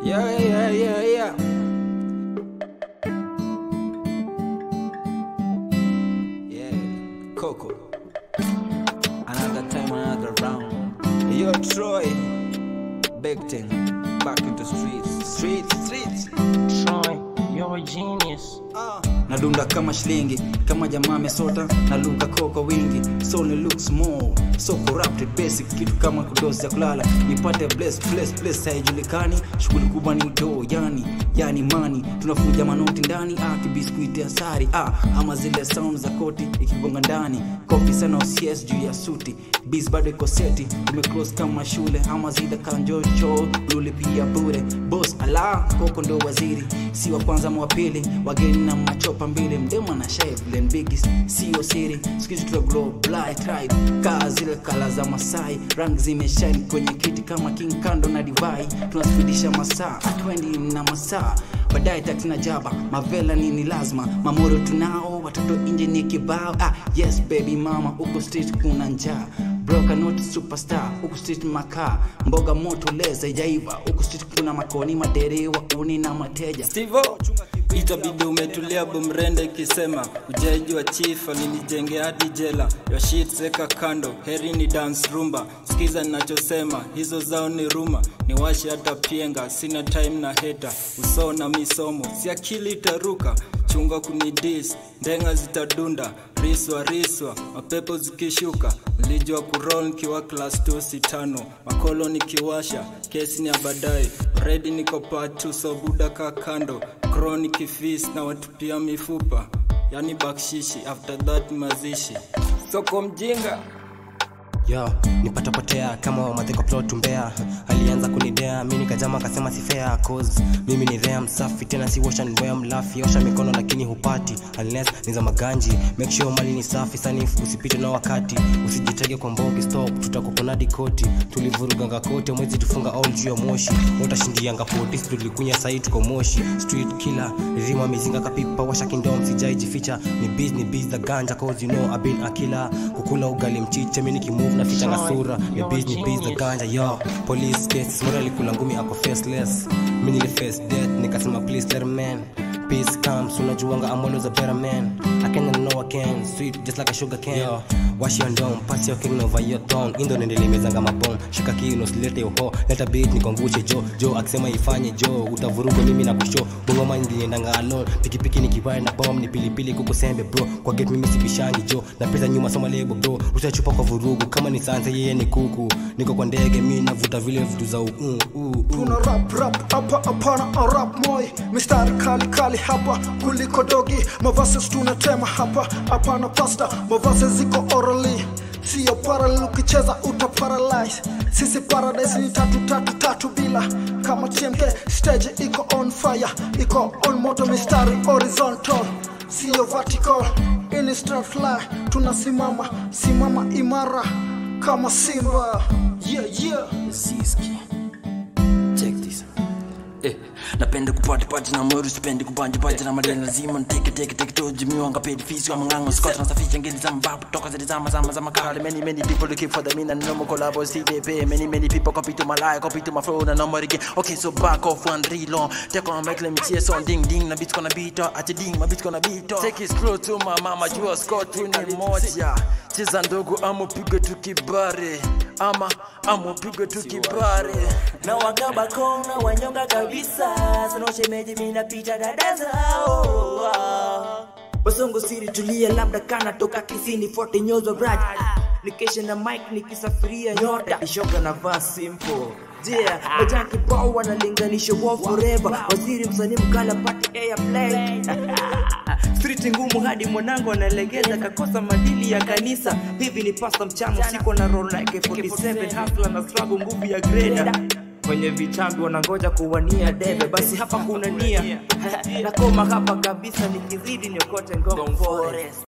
Yeah, yeah, yeah, yeah. Yeah, Coco. Another time, another round. Yo, Troy. Big thing. Back into streets. Streets, streets. Troy, you're a genius. nadunda kama shilingi kama jamaa amesota na luka koko wingi so ni looks more so corrupted basic kitu kama kudosi ya kulala nipate bless bless bless haijulikani shughuli kubwa ni do yani yani mani tunafuja manoti ndani ah kibiskuiti asari ah ama zile sound za koti ikigonga ndani kofi sana OCS juu ya suti bis bado iko seti tumeclose kama shule ama zile kanjocho ulipia bure boss ala koko ndo waziri si wa kwanza ama wa pili wageni na machopa mbili mdemo na shailen bigis sio siri sikizi tuna glow blind tribe kaa zile kala za masai rangi zimeshine kwenye kiti kama king kando na divai tunasifidisha masaa atwendi na masaa baadaye taksi na jaba mavela nini lazima mamoro tunao watoto nje ni kibao ah, yes baby mama huko street kuna njaa broka not superstar huku street makaa mboga moto leza ijaiva huku street kuna makoni maderewa uni na mateja Stivo itabidi umetulia bumrende ikisema ujaji wa chief alinijenge hadi jela yo shit seka kando heri ni dance rumba sikiza ninachosema hizo zao ni ruma ni washi hata pienga sina time na heta usoo na misomo si akili itaruka chunga kunidis ndenga zitadunda riswa riswa mapepo zikishuka mlijwa kurol nikiwa klas 2 sitano makolo nikiwasha kesi ni ya baadaye redi niko patu so buda ka kando chronic fis na watupia mifupa yani bakshishi after that mazishi soko mjinga yo nipatapotea kama madhiko plot mbea alianza kunidea mi nikajama akasema si fair cause mimi ni rea msafi tena si washa nboya mlafi osha mikono lakini hupati unless ni za maganji make sure mali ni safi sanifu usipite na wakati usijitege kwa mbogi stop tutakuponadi koti tulivuruganga kote mwezi tufunga all juu ya moshi utashindianga potisi tulikunya sahii tuko moshi street killer rizima mizinga kapipa washa kindom sijaijificha ni biz ni biz the ganja cause you know I've been a killer kukula ugali mchiche mi nikimove na fichanga sura ni biz ni biz the ganja yo police case mora alikula ngumi ako faceless mi nili face death nikasema please let a man peace comes unajuanga I'm always a better man I can know I can sweet just like a sugar can yo wash your dome pass your king over your tongue indo nendele mezanga mabom shika kino silete uho leta beat nikongushe jo jo akisema ifanye jo utavuruga mimi na kusho bungoma ndiniendanga alone pikipiki nikiwae na bom ni pilipili kuku sembe bro kwa get mimi sibishangi jo na pesa nyuma soma lebo bro rusha chupa kwa vurugu kama ni sansa yeye ni kuku niko kwa ndege mi navuta vile vitu za u, uh, uh, uh. tuna rap rap hapa hapana a rap moi mistari kali kali hapa kuliko dogi mavases tunatema hapa hapana pasta mavases ziko orally sio parallel ukicheza uta paralyze sisi paradise ni tatu tatu tatu bila kama tmk stage iko on fire iko on moto mistari horizontal sio vertical instant fly tunasimama simama imara kama simba yeah yeah Ziski. Check this. Eh, napenda kupati pati na moru sipendi kubanja banja na madeni lazima nteke teke teke toji miwanga pedi fisi wa mangango scott na safisha ngeli za mbabu toka zile zama zama zama kale many many people looking for the mean and no more collabos TVP many many people copy to my life copy to my flow na no more again okay so back off one real on take on mic let me see a song ding ding na beats gonna beat up at ding my beats gonna beat up take it slow to my mama jua scott tu ni moja cheza ndogo ama upige tu kibare ama ama upige tu kibare na wakaba kona wanyonga kabisa sanoshemeji mina picha dada zao wasongo siri tulia labda kana toka kisini forte nyozo braj nikesha na mike nikisafiria nyota ishoka na vaa simple Yeah, majani kibao wanalinganisha war forever waziri msanii mkala pati airplay street ngumu hadi mwanangu analegeza kakosa madili ya kanisa hivi ni pasta mchana siko na roll like 47 hafla na struggle nguvu ya greda kwenye vitambi wanangoja kuwania debe basi hapa kuna nia nakoma hapa kabisa nikizidi niokote ngong forest